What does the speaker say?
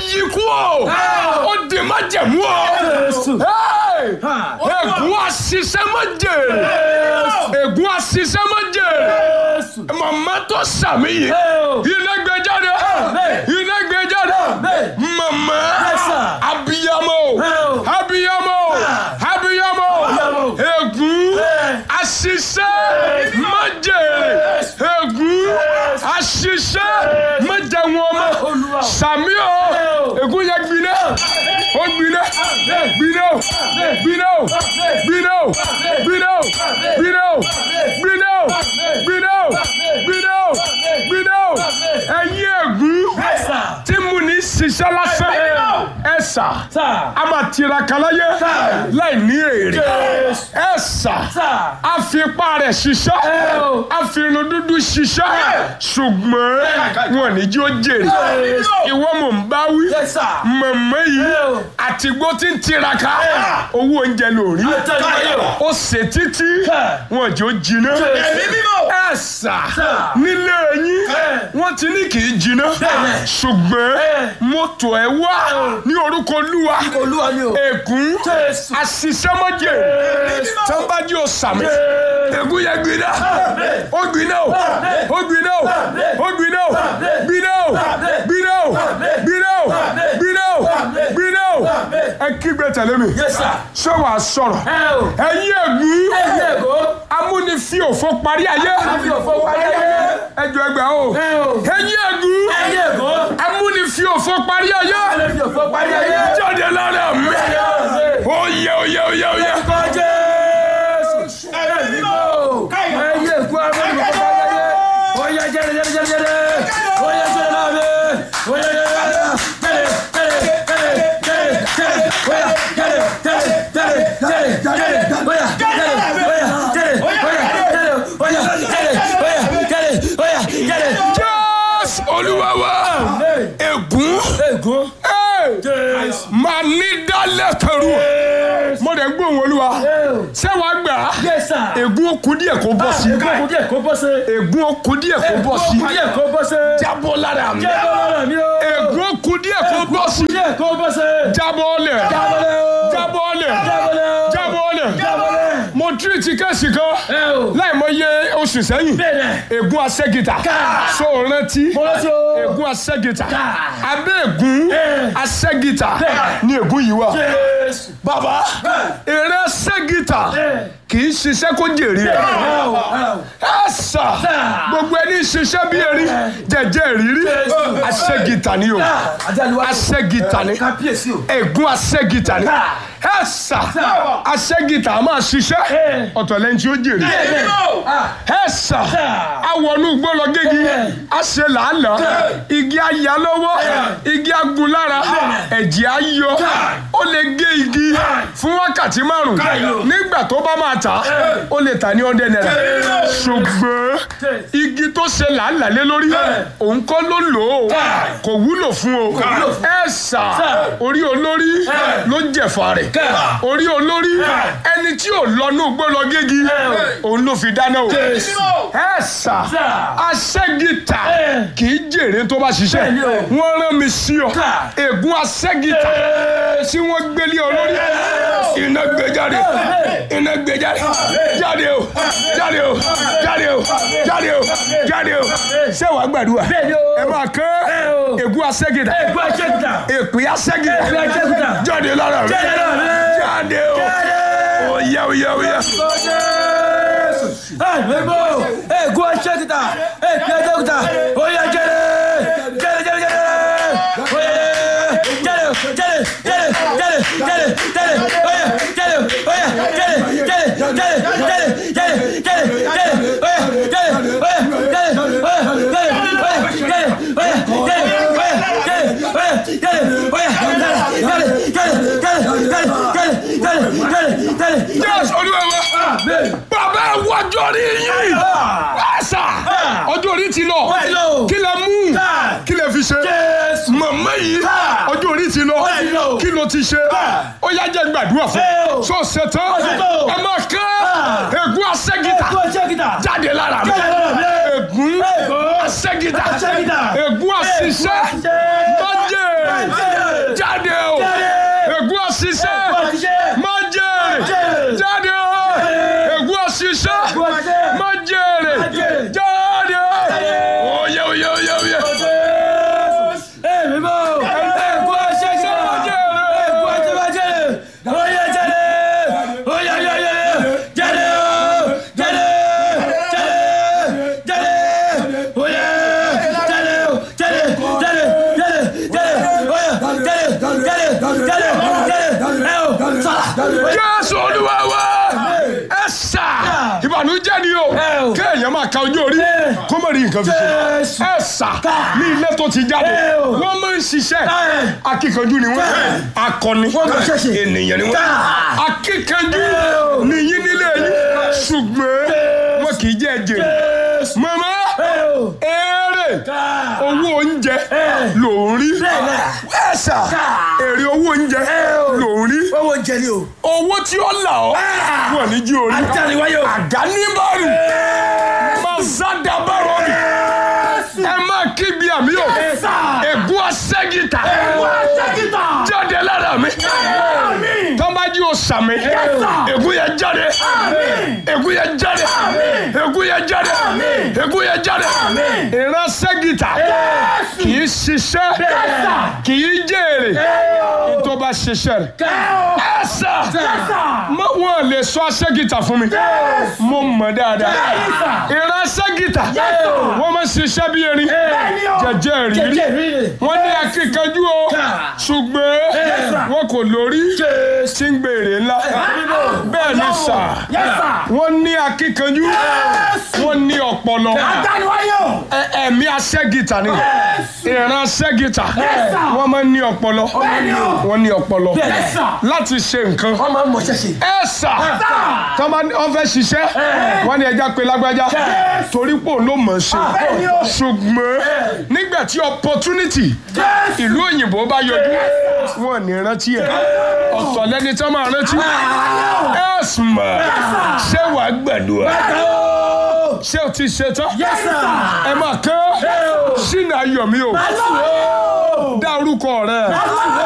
yí kú o ó di má jẹ̀mú o Hey! ègún àṣìṣe má jèrè ègún àṣìṣe má jèrè màmá tó sàmì yìí iná gbé jáde iná gbé jáde màmá abiyamọ abiyamọ abiyamọ ègún àṣìṣe má jèrè ègún àṣìṣe má jẹ wọn mọ sàmì o ègún yẹn gbiná ó gbiná gbiná o gbiná o gbiná o gbiná o gbiná o gbiná o gbiná o gbiná o gbiná o ẹ̀yin ègún tí mo ní ṣiṣẹ́ lásán ẹ sà a máa tiraka láyé láì ní èrè ẹ sà a fi ipá rẹ̀ ṣiṣẹ́ a fi irun dúdú ṣiṣẹ́ ṣùgbọ́n wọn ní jí ó jèrè ìwọ mò ń bá wí mọ̀mọ́ yìí àtìgbó tí ń tiraka owó oúnjẹ lórí ó ṣe títí wọn jò jiná ẹ sà nílé yín wọ́n ti ní kì í jiná ṣùgbọ́n mọ́tò ẹ wá ní orúkọ olúwa ègún àṣìṣẹ́mọ́jẹ tọ́nbájú ọ̀sàmì ègún yẹn gbiná ó gbiná o ó gbiná o ó gbiná o gbiná o gbiná o gbiná o gbiná o gbiná o ẹ kígbe tẹ̀lé mi ṣé wàá sọ̀rọ̀ ẹ̀yin ègún amúnifí òfò parí ayé ẹjọ ẹgbẹ́ o ẹ̀yin ègún amúnifí òfò parí ayé jáde lára mi oyè oyè oyè oyè. Jésù olúwa wa ègún máa ní dálẹ̀ kẹrù mo dẹ̀ gbóhùn olúwa ṣé wàá gbà á ègún ó kù díẹ̀ kó bọ́ sí ègún ó kù díẹ̀ kó bọ́ sí jábọ́ lára mi ègún ó kù díẹ̀ kó bọ́ sí jábọ́ lẹ̀ jábọ́ lẹ̀ jábọ́ lẹ̀ mo tírìtì kẹ́sì kan láì mọ iye oṣù sẹ́yìn ègún asẹ́gìtà so rántí ègún asẹ́gìtà abẹ́ ègún asẹ́gìtà ni ègún yìí wà bàbá eré asẹ́gìtà kì í ṣiṣẹ́ kó jèrè ẹ̀ ẹ̀ sà gbogbo ẹni ṣiṣẹ́ bí erin jẹjẹ ìrírí asẹ́gìtà ni o asẹ́gìtà ni ègún asẹ́gìtà ni ẹ̀ sà asẹ́gìtà máa ṣiṣẹ́ ọ̀tọ̀ lẹ́yìn tí ó jèrè ẹ̀ sà awọnú gbọ́lọ̀ gégi a ṣe làálàá igi ayá lọ́wọ́ igi agun lára ẹ̀jẹ̀ ayọ ó lè gé igi fún wákàtí márùn nígbà tó bá máa tà ó lè tà ní ọdẹ náírà ṣùgbọ́n igi tó ṣe làálàá lé lórí òun kọ́ ló lò ó kò wúlò fún o ẹ sà orí olórí ló jẹ̀fà rẹ̀ orí olórí ẹni tí ò lọ́nú gbọ́lọ̀ gégi òun ló fi dáná o ẹ sà aṣẹ́gìtà kì í jèrè tó bá ṣiṣẹ́ wọ́n rán mi sí ọ ègún aṣẹ́gìtà tí wọ́n gbélé ọ lórí iná gbé jáde iná gbé jáde jáde o jáde o jáde o jáde o jáde o ṣé wàá gbàdúrà ẹ máa kán ègún aṣẹ́gìtà èpè aṣẹ́gìtà jáde lára rẹ jáde o oyá oyá oyá. Ègún aṣẹ́kìtà, èpè aṣẹ́kìtà, oyè jẹ́rẹ̀, jẹ́rẹ̀ jẹ́rẹ̀ jẹ́rẹ̀, oyè jẹ́rẹ̀ jẹ́rẹ̀ jẹ́rẹ̀ jẹ́rẹ̀ jẹ́rẹ̀ jẹ́rẹ̀ oyè jẹ́rẹ̀ oyè jẹ́rẹ̀ jẹ́rẹ̀ jẹ́rẹ̀ jẹ́rẹ̀ jẹ́rẹ̀ jẹ́rẹ̀ jẹ́rẹ̀ oyè jẹ́rẹ̀ oyè jẹ́rẹ̀ oyè jẹ́rẹ̀ oyè jẹ́rẹ̀ oyè jẹ́rẹ̀ oyè jẹ́rẹ̀ oyè Jésù olúwa wa bàbá ẹ wájú orí yín ẹ̀sà ọjọ́ orí ti lọ kí lẹ mú kí lẹ fi ṣe màmá yìí ọjọ́ orí ti lọ kí ló ti ṣe ó yá jẹ́ gbàdúrà fún so ṣetán ẹ máa kán ègún aṣẹ́gìtà jáde lára mi ègún aṣẹ́gìtà Aṣẹ́gìtà. ègún àṣìṣe májè jáde o ègún àṣìṣe májè jáde o ègún àṣìṣe májè jáde oyè oyè oyè oyè. jésù olúwa wa ẹ sà ìbànújẹ́ ni o o. kéèyàn máa ka ojú orí kó mọ̀ rí nǹkan fi ṣe ẹ sà ní ilé tó ti jáde Ẹ o. wọ́n máa ń ṣiṣẹ́ akíkanjú ni wọ́n akọni máa ṣẹ̀ṣẹ̀. ènìyàn ni wọ́n akíkanjú nìyí nílé yìí ṣùgbọ́n wọn kì í jẹ́ jèrè màmá èrè owó oúnjẹ ló ń rí ẹ sà èrè owó oúnjẹ ló ń rí owó jẹ ni o. owó tí ó là ọ́ wọ̀ ní jí orí Àtàríwáyé o. àdáníbàrù mazadabarọ mi ẹ máa kíbi àmì o ègún aṣẹ́gìtà jáde lára mi tọ́mbájú o sàmì ègún yẹn jáde ègún yẹn jáde ègún yẹn jáde ègún yẹn jáde ìran ṣẹ́gìtà kì í ṣiṣẹ́ kì í jèrè tó bá ṣiṣẹ́ rẹ̀ ẹ sà mọ wọn lè sọ aṣẹ́gìtà fún mi mo mọ̀ dáadáa ìran aṣẹ́gìtà wọ́n máa ń ṣiṣẹ́ bí erin jẹjẹ rírí wọ́n ní akíkanjú o ṣùgbọ́n wọn kò lórí tí ń gbèrè ńlá bẹ́ẹ̀ ni sà wọ́n ní akíkanjú wọ́n ní ọpọlọ ẹ- ẹ̀mí aṣẹ́gìtà ni ìran aṣẹ́gìtà wọ́n máa ń ní ọpọlọ wọ́n ní ọpọlọ láti ṣe nǹkan wọ́n máa ń mọ̀ ṣẹ̀ṣẹ̀. ẹ sà tọ́ bá ní- wọ́n fẹ́ ṣiṣẹ́ wọ́n ní ẹja pé lágbájá torí pò ló mọ̀ ṣe ṣùgbọ́n nígbà tí opportunity ìlú òyìnbó bá yọjú wọn ní rántí ẹ ọ̀tọ̀ lẹni tí wọ́n máa rántí ẹ sùnmọ̀ ṣé wàá gbàdúrà ṣé o ti ṣe tán ẹ máa kán sínú ayọ̀ mi o dá orúkọ rẹ.